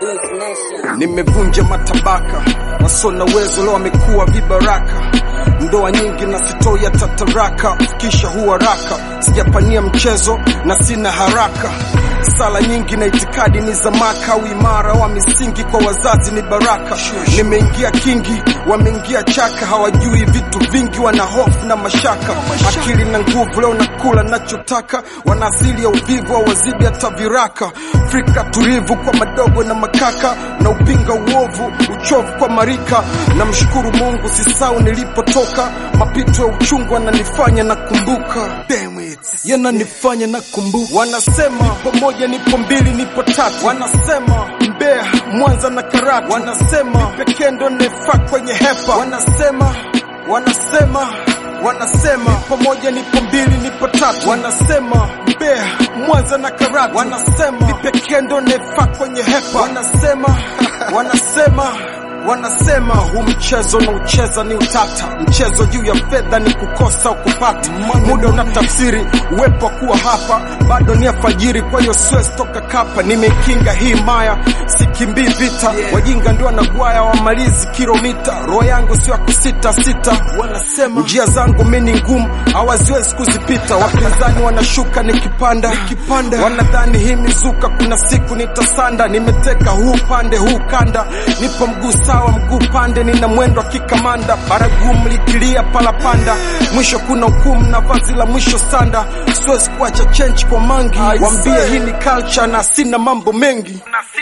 Nimevunja matabaka, wasona uwezo leo wamekuwa vibaraka. Ndoa nyingi na sitoi ya tataraka, kisha huharaka. Sijapania mchezo na sina haraka. Sala nyingi na itikadi ni za maka, uimara wa misingi kwa wazazi ni baraka. Nimeingia kingi, wameingia chaka, hawajui vitu vingi, wana hofu na mashaka. Akili na nguvu leo nakula nachotaka, wana asili ya uvivu hawazidi hata viraka. Afrika tulivu kwa madogo na makaka, na upinga uovu uchovu kwa marika. Namshukuru Mungu sisau nilipotoka, mapito ya uchungu ananifanya nakumbuka. Damn it. yananifanya nakumbuka. Wanasema nipo moja, nipo mbili, nipo tatu. Wanasema Mbeya, Mwanza na Karatu. Wanasema pekee ndo nefaa kwenye hepa. Wanasema wanasema wanasema nipo moja, nipo mbili, nipo tatu. Wanasema Mbeya, Mwanza na Karatu. Wanasema pekee ndo nefaa kwenye hepa. Wanasema wanasema wanasema huu mchezo na ucheza ni utata, mchezo juu ya fedha ni kukosa ukupata. Muda una tafsiri uwepo wa kuwa hapa, bado ni alfajiri, kwa hiyo siwezi toka kapa. Nimekinga hii maya, sikimbii vita, wajinga ndio wanagwaya, wamalizi kilomita. Roho yangu sio ya kusita sita, wanasema njia zangu mimi ni ngumu, hawaziwezi kuzipita. Wapinzani wanashuka nikipanda, nikipanda wanadhani hii mizuka, kuna siku nitasanda. Nimeteka huu pande huu kanda, nipo mguu sawa mguu pande, nina mwendo wa kikamanda, baragumu likilia palapanda, mwisho kuna hukumu na vazi la mwisho sanda. Siwezi kuacha chenchi kwa mangi, wambie hii ni culture na sina mambo mengi.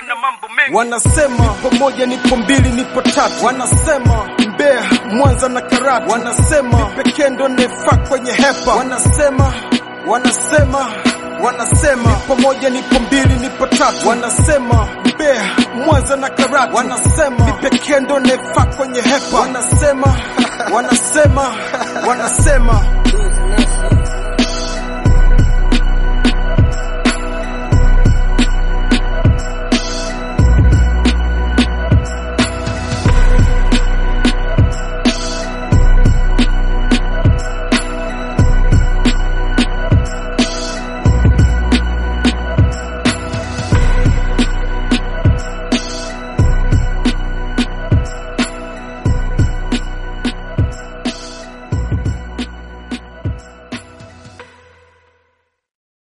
Wanasema nipo moja, nipo mbili, nipo tatu. Wanasema Mbeya, Mwanza na Karatu. Wanasema pekee ndo nefaa kwenye hepa. Wanasema wanasema wanasema nipo moja, nipo mbili, nipo tatu. Wanasema Mbeya, Mwanza na Karatu. Wanasema pekee ndo nefaa kwenye hepa. Wanasema wanasema wanasema